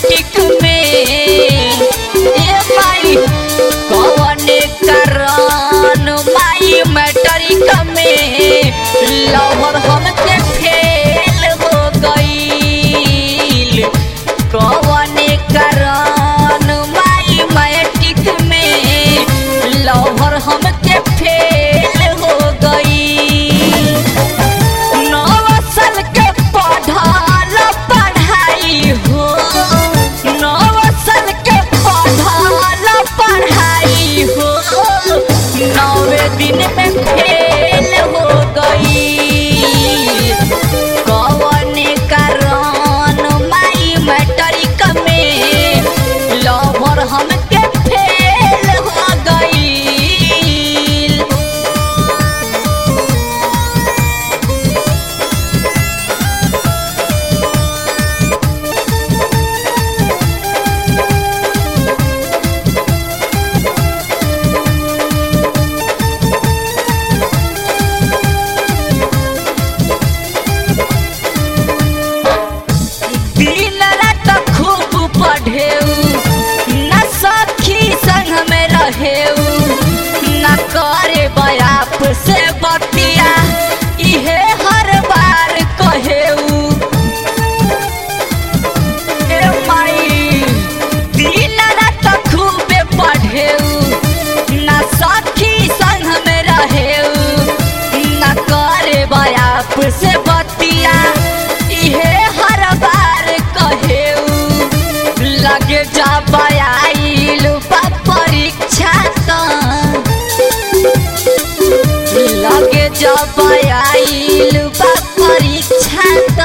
Matric में ए माई कौने कारण माई मैट्रिक में लवर हमके फेल हो गईल कौने कारण माई मैट्रिक में लवर हमके फेल हो गईल नौ साल के पढ़ल पढ़ाई हो नौ साल के पढ़ल पढ़ाई हो नौवे दिन में फेल हो गई कौने कारण माई मैट्रिक में लवर हमके फेल हो गई दिन रात खूब पढ़ेऊ न सखी संग में रहेऊ न करे बयाप से बतिया इहे हर बार कहेऊ ए माई दिन रात खूब पढ़ेऊ न सखी संग में रहेऊ न करे बयाप से बतिया इहे हर बार कहेऊ लगे जा आइल बा परीक्षा त लगे जब आइल बा परीक्षा त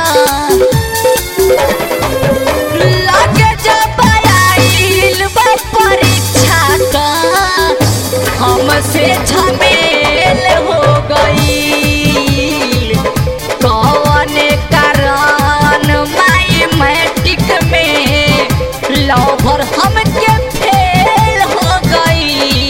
लगे जब आइल बा परीक्षा त हमसे झमेल हो गई कौने कारण माई मैट्रिक में लवर हमके फेल हो गई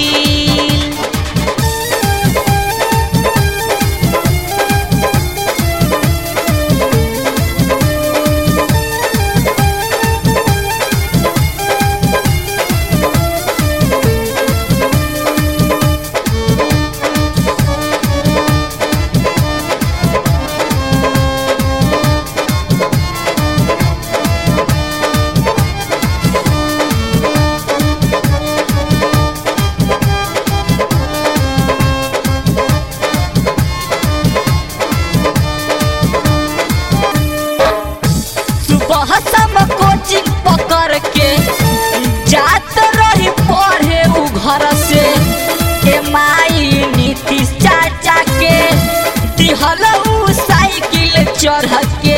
सुबह शाम कोचिंग पकड़ के जात रही पढ़े उ घर से ए माई नीतीश चाचा के दिहल उ साइकिल चढ़ के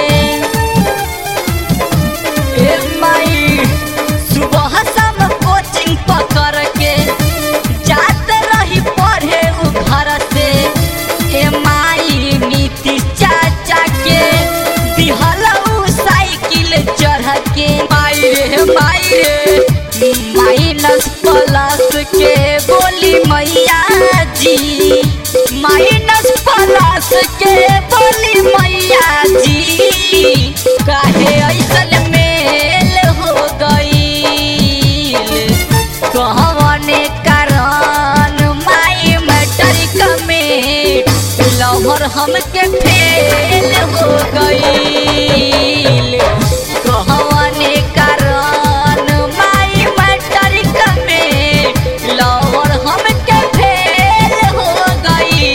ए माई सुबह शाम कोचिंग पकड़ के जात रही पढ़े उ घर से ए माई नीतीश चाचा के दिहल उ साइकिल चढ़ के माई रे माई रे माइनस प्लस के बोली मैया जी माइनस प्लस के बोली मैया जी काहे ऐसन मेल हो गई कहने कारण माई मैट्रिक में लवर हमके फेल हो गई कहने कारण माई मैट्रिक में लवर हमके फेल हो गई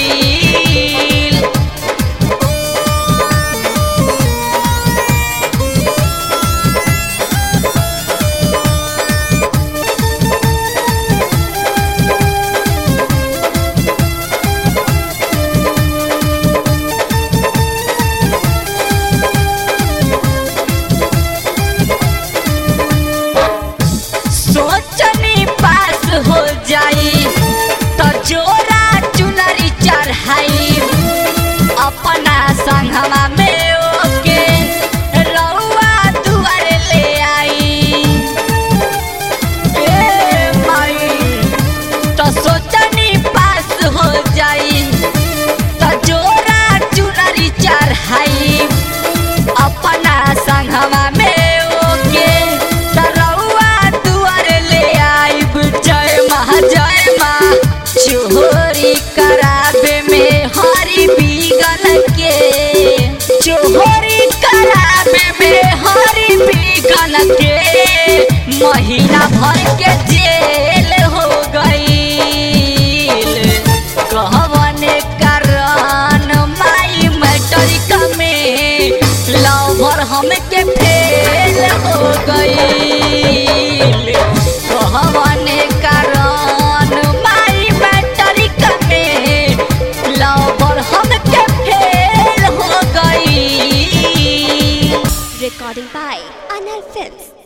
भर के जेल हो गईल कहवन कारण माई मैट्रिक में लवर हमके फेल हो गईल कहवन कारण माई मैट्रिक में लवर हमके फेल हो गईल Recording by Anal Films.